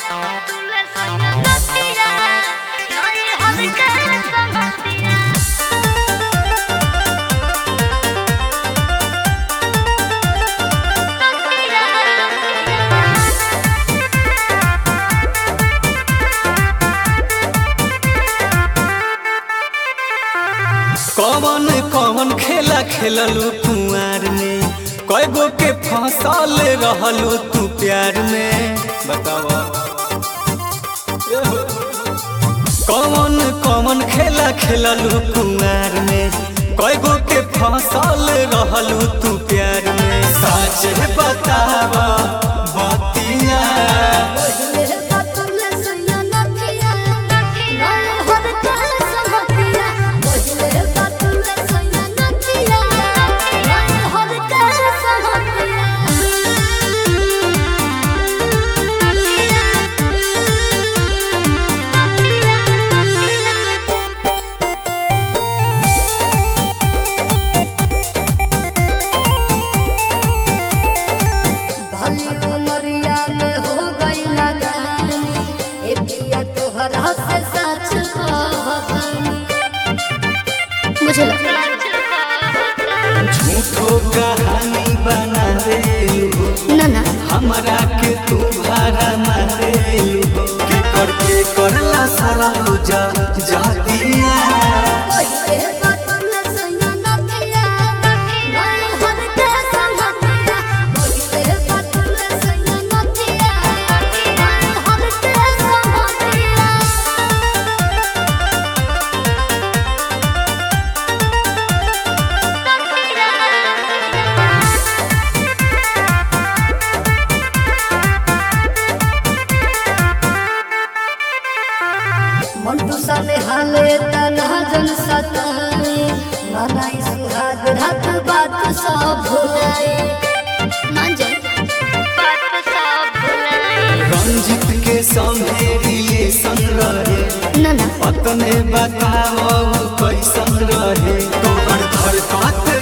कौन कौन खेला खेललू कुआर में कय गो के फसल रहलू तू प्यार में बतावा कौन कौन खेला खेललू कुआर में कय गो के फसल रहलू तू प्यार में सच बतावा बतिया तोहरा से सच मुझे लगा झूठो कहानी बना दे ना ना हमरा के तू भारा मारे के कर के करला सारा जा जातिया मंटू साले हाले तना जन सताए मनाई सुहाग रात बात सब भुलाए मान जाए बात सब भुलाए रंजित के संघेरिए संग रहे ना ना पतने बताओ कैसन रहे तोहर धरकत